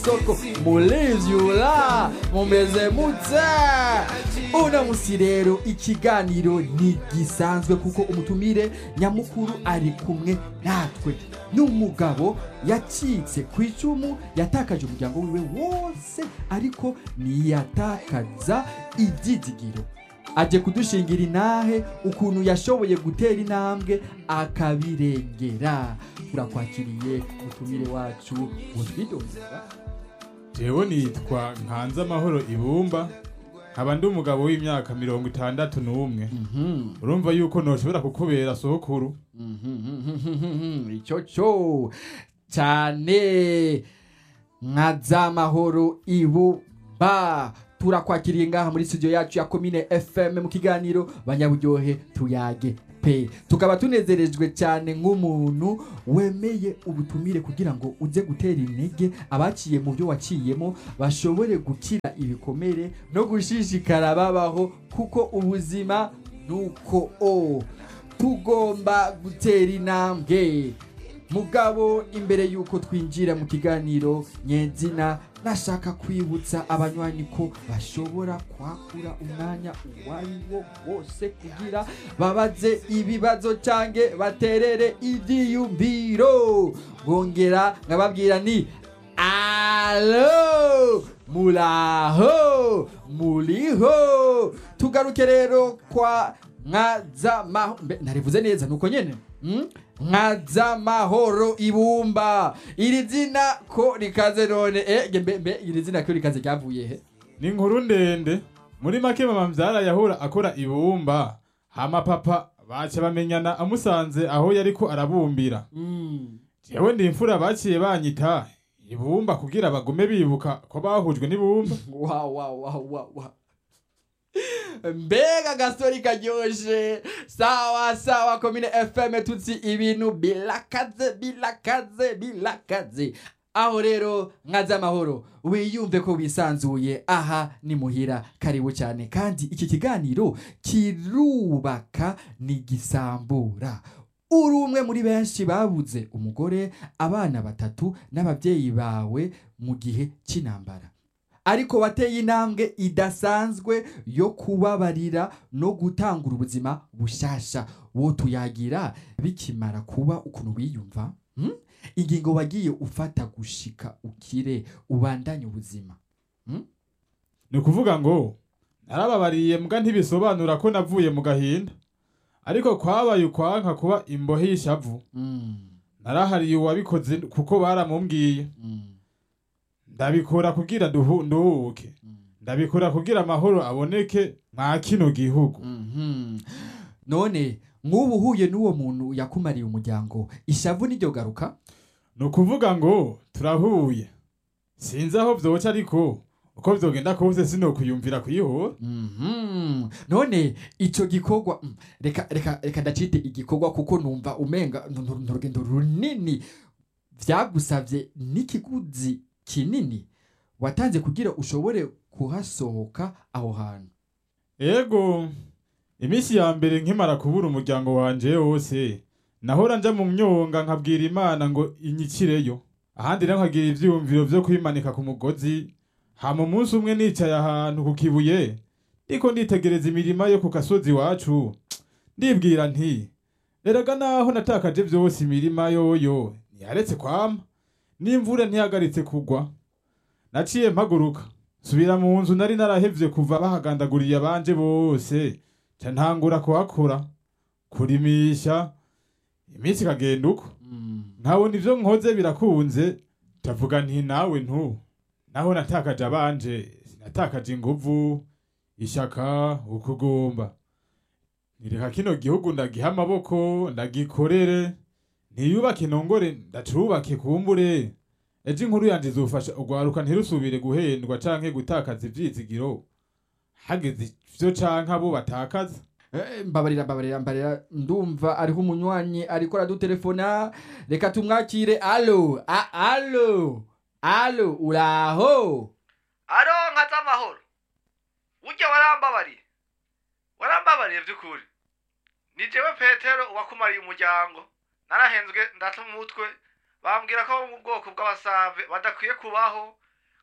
soko mulivyula mumeze mute uno musi rero ikiganiro ntigisanzwe kuko umutumire nyamukuru ari kumwe natwe n'umugabo yacitse ku icumu yatakaje umuryango wiwe wose ariko ntiyatakaza ibyizigiro aje kudushingira inahe ukuntu yashoboye gutera intambwe akabirengera turakwakiriye mutumire wacu mutwidondera jewe nitwa nkanze amahoro ibumba nkaba ndi umugabo w'imyaka mirongo itandatu n'umwe urumva yuko noshobora kukubera sokuru icyo cyo cyane nka za mahoro ibumba turakwakiriye ngaha muri studio yacu ya komine fm mu kiganiro banyaburyohe tuyage pe tukaba tunezerejwe cyane nk'umuntu wemeye ubutumire kugira ngo uze gutera intege abaciye mu byo waciyemo bashobore gukira ibikomere no gushishikara babaho kuko ubuzima nuko o tugomba gutera intambwe mugabo imbere y'uko twinjira mu kiganiro nyenzina nashaka kwibutsa abanywanyi ko bashobora kwakura umwanya uwo ari wo wose kugira babaze ibibazo cange baterere ivyiyumviro bongera nkababwira ni alo muraho muriho tugaruke rero kwa nkazamaho narivuze neza nuko nyene mm? nkazamahoro ibumba iri zina ko rikaze none eh, mbe, mbe iri zina ko rikaze ryavuye he ni inkuru ndende muri make mama mvyara yahora akora ibumba hama papa baca bamenyana amusanze aho yariko arabumbira mm. jewe ndi imfura baciye banyita ibumba kugira bagume bibuka ko bahujwe n'ibumba wa wa wa wa wa mbega agastori karyoshe sawa sawa komine fm tutsi ibintu bilakaze bilakaze bilakaze aho rero nkaza amahoro wiyumve ko wisanzuye aha ni muhira karibu cyane kandi iki kiganiro kirubaka n'igisambura uri umwe muri benshi babuze umugore abana batatu n'ababyeyi bawe mu gihe cy'intambara ariko wateye intambwe idasanzwe yo kubabarira no gutangura ubuzima bushasha wo tuyagira bikimara kuba ukuntu wiyumva hmm? ingingo wagiye ufata gushika ukire ubandanye ubuzima ni ukuvuga ngo narababariye mbwa ntibisobanura ko navuye mu gahinda ariko kwabaye ukwanka kuba imbohe y'ishavu mm. narahariye uwabikoze kuko baramumbwiye mm. ndabikora kugira duhu- nduhuke mm. ndabikora kugira amahoro aboneke mwa kino gihugu Mhm. none nk'ubu uhuye n'uwo muntu yakumariye umuryango ishavu niryo garuka ni ukuvuga ngo turahuye sinzi aho vyoca ariko uko vyogenda kose sinokuyumvira kuyihora Mhm. none ico gikorwa mm, reka reka reka ndacite igikorwa kuko numva umenga ni ni urugendo runini vyagusavye n'ikiguzi kinini watanze kugira ushobore kuhasohoka aho hantu ego iminsi ya mbere nkimara kubura umuryango wanje wose nahora nja mu myonga nkabwira imana ngo inyikireyo ahandi rero nkagira ivyiyumviro vyo kwimanika ku mugozi hama umunsi umwe nicaye ahantu ku kibuye ndiko nditegereza imirima yo ku gasozi iwacu ndibwira nti erega naho natakaje vyose imirima yoyo ntiyaretse kwama n'imvura ntihagaritse kugwa naciye mpaguruka subira mu nzu nari narahevye kuva bahagandaguriye abanje bose ca ntangura kuhakora kurimisha iminsi ikagenda uko Mm. nkabona ivyo nkoze birakunze ndavuga nti nawe ntu naho natakaje abanje sinatakaje inguvu ishaka ukugomba nireka kino gihugu ndagiha amaboko ndagikorere ntiyubake nongore ndacubake kumbure ejo inkuru yanje izofasha urwaruka ntirusubire guhendwa canke gutakaza ivyizigiro hageze ivyo canke abo batakaza Eh, mbabarira mbabarira mbabarira ndumva ariho umunywanyi ariko aradutelefona reka tumwakire alo a alo alo uraho aro nkaza amahoro ujya warambabariye warambabariye by'ukuri ni jewe petero wakumariye umuryango narahenzwe ndata umutwe bambwira ko bo mu bwoko bw'abasave badakwiye kubaho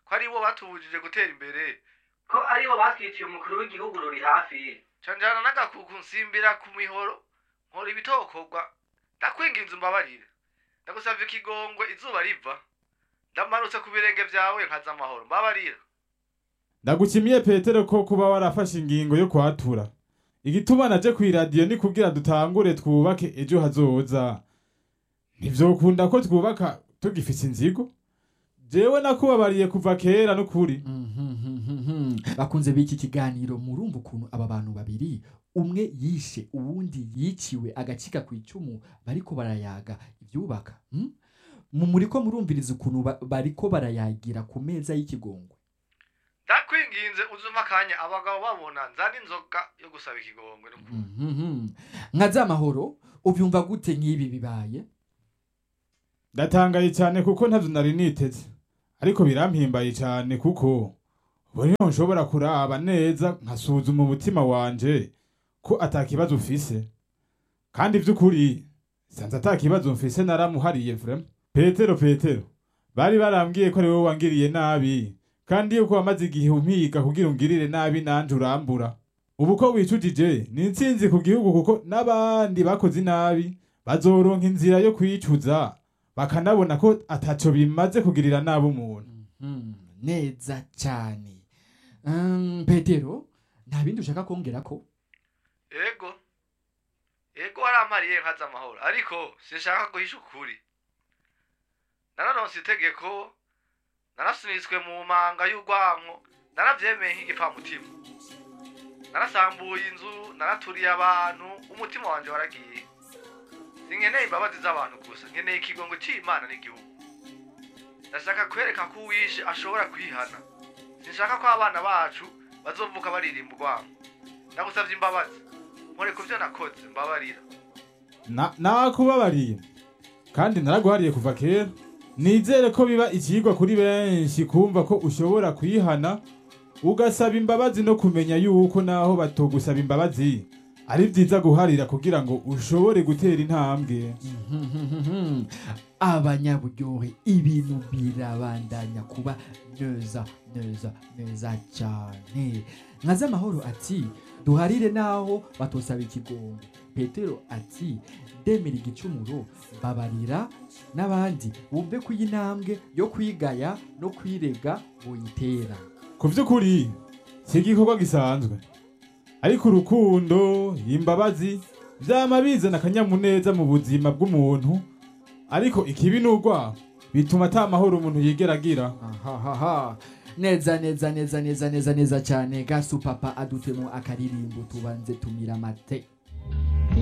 ko aribo batubujije gutera imbere ko aribo batwiciye umukuru w'igihugu ruri hafi canjana n'agakuku nsimbira ku mihoro nkora ibitokorwa ndakwinginze umbabarire ndagusavye ikigongwe izuba riva ndamanutse ku birenge vyawe nkaza amahoro mbabarira ndagukimiye petero ko kuba warafashe ingingo yo kwatura igituma naje kw'iradiyo ni kugira dutangure twubake ejo hazoza ntivyokunda ko twubaka tugifise inzigo jewe nakubabariye kuva kera n'ukuri Mhm. bakunze b'iki kiganiro murumva ukuntu aba bantu babiri umwe yishe uwundi yiciwe agacika ku icumu bariko barayaga ibyubaka hmm? mu muriko murumviriza ukuntu ba- bariko barayagira ku meza y'ikigongwe ndakwinginze uzuma akanya abagabo babona nzana inzoga yo gusaba ikigongwe n'ukuri Mhm. nka za mahoro ubyumva gute nk'ibi bibaye ndatangaye cyane kuko ntavyo nari niteze ariko birampimbaye cyane kuko ubu niho nshobora kuraba neza nkasuzuma umutima wanje ko atakibazo ufise kandi vy'ukuri sanze atakibazo mfise naramuhariye vrema petero petero bari barambwiye ko ari wowe wangiriye nabi kandi yuko wamaze igihe umpiga kugira ungirire nabi nanje urambura ubu ko wicujije ni intsinzi ku gihugu kuko n'abandi bakoze inabi bazoronka inzira yo kwicuza bakanabona ko ataco bimaze kugirira nabi umuntu Mhm. neza cyane Um, petero nta bindi ushaka kongera ko ego ego warampariye nkaza amahoro ariko sinshaka guhisha ukuri nararonse itegeko narasunitswe mu manga y'urwanko naravyemeye nk'igipfamutima narasambuye inzu naraturiye abantu umutima wanje waragiye sinkeneye imbabazi z'abantu gusa nkeneye ikigongo c'imana n'igihugu ndashaka kwereka ko uwishe ashobora kwihana sinshaka ko abana bacu bazovuka baririmba urwanko ndagusavye imbabazi nkore ku vyo nakoze mbabarira Na- nakubabariye kandi naraguhariye kuva kera nizere ko biba ikigwa kuri benshi kumva ko ushobora kwihana ugasaba imbabazi no kumenya yuko naho batogusaba imbabazi ari vyiza guharira kugira ngo ushobore gutera intambwe Mhm. abanyaburyohe ibintu birabandanya kuba neza neza neza cyane nka z'amahoro ati duharire naho batosaba ikigongo petero ati ndemera igicumuro babarira n'abandi bumve ko iyi ntambwe yo kwigaya no kwirega boyitera ku vy'ukuri si igikorwa gisanzwe ariko urukundo imbabazi vyama bizana akanyamuneza mu buzima bw'umuntu ariko ikibi n'urwaho bituma ata mahoro umuntu yigera agira ahahaha neza neza neza neza neza neza cyane gasu papa adutemo akaririmbo tubanze tumira amate